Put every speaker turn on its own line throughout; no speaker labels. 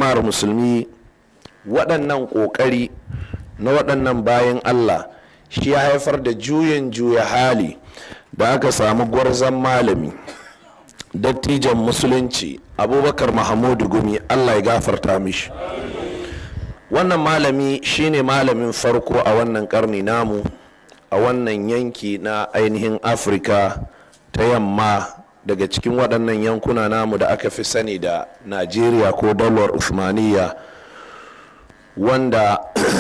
jama'ar musulmi waɗannan ƙoƙari na waɗannan bayan allah shi ya haifar da juyin juya hali da aka samu gwarzon malami dattijan musulunci abubakar mahamudu gumi allah ya gafarta mishi wannan malami shine malamin farko a wannan karni namu a wannan yanki na ainihin afirka ta yamma daga cikin waɗannan yankuna namu da aka fi sani da najeriya ko dalwar usmaniya wanda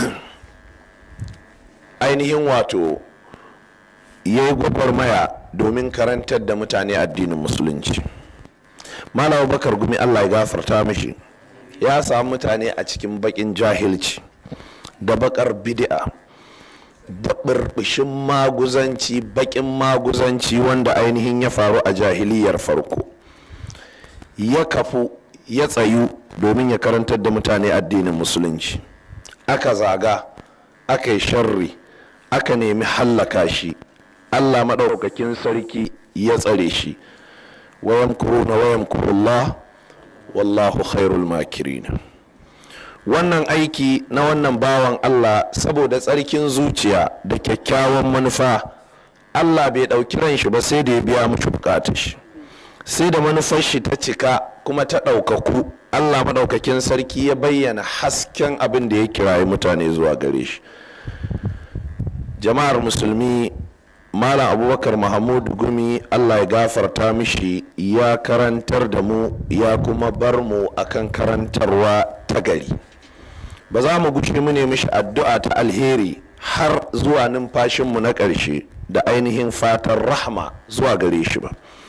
ainihin wato ya yi gwagwarmaya domin karantar da mutane addinin musulunci malam bakar gumi allah ya gafarta mishi ya samu mutane a cikin bakin jahilci da bakar bid'a da burbushin maguzanci bakin maguzanci wanda ainihin ya faru a jahiliyar farko ya kafu ya tsayu domin ya karantar da mutane addinin musulunci aka zaga aka yi sharri aka nemi hallaka shi allah maɗaukakin sarki ya tsare shi wayan kuruna wayan kurullah wallahu khairul makirin wannan aiki na wannan bawan allah saboda tsarkin zuciya da kyakkyawan manufa allah bai ɗauki ran shi ba sai da ya biya mushi bukatar shi sai da manufar shi ta cika kuma ta ɗaukaku allah maɗaukakin sarki ya bayyana hasken abin da ya kirayi mutane zuwa gare shi jama'ar musulmi malam abubakar mahmud gumi allah ya gafarta mishi ya karantar da mu ya kuma bar mu akan karantarwa ta gari ba za mu guji mu ne mishi addu'a ta alheri har zuwa numfashinmu na ƙarshe da ainihin fatan rahma zuwa gare shi ba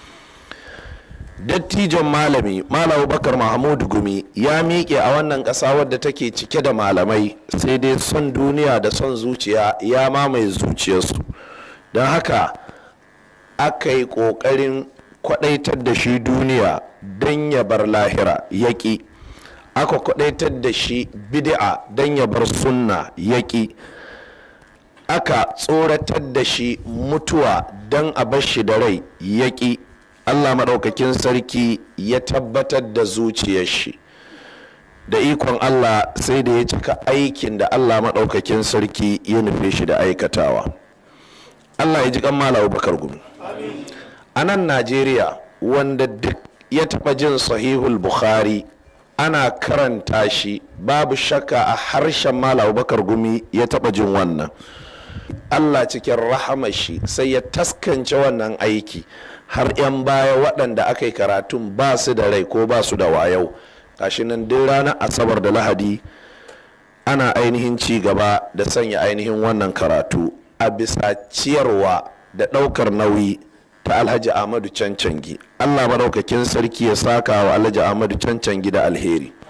dattijon malami malam abubakar mahmud gumi ya miƙe a wannan ƙasa wadda take cike da malamai sai dai son duniya da son zuciya ya mamaye zuciyarsu don haka aka yi ƙoƙarin kwaɗaitar da shi duniya don ya bar lahira yaƙi aka kwaɗaitar da shi bid'a don ya bar sunna yaƙi aka tsoratar da shi mutuwa don a bar shi da rai yaƙi allah maɗaukakin sarki ya tabbatar da zuciyar shi da ikon allah sai da ya cika aikin da allah maɗaukakin sarki ya nufe shi da aikatawa allah ya ji kan mala bakar gumi a nan najeriya wanda duk ya taɓa jin sahihul bukhari ana karanta shi babu shakka a harshen mala bakar gumi ya taɓa jin wannan allah cikin rahama shi sai ya taskance wannan aiki har 'yan baya waɗanda aka yi karatun ba su da rai ko ba su da wayau gashi nan duk ranar asabar da lahadi ana ainihin ci gaba da sanya ainihin wannan karatu a bisa ciyarwa da ɗaukar nauyi ta alhaji ahmadu cancangi allah maɗaukakin sarki ya saka wa alhaji ahmadu cancangi da alheri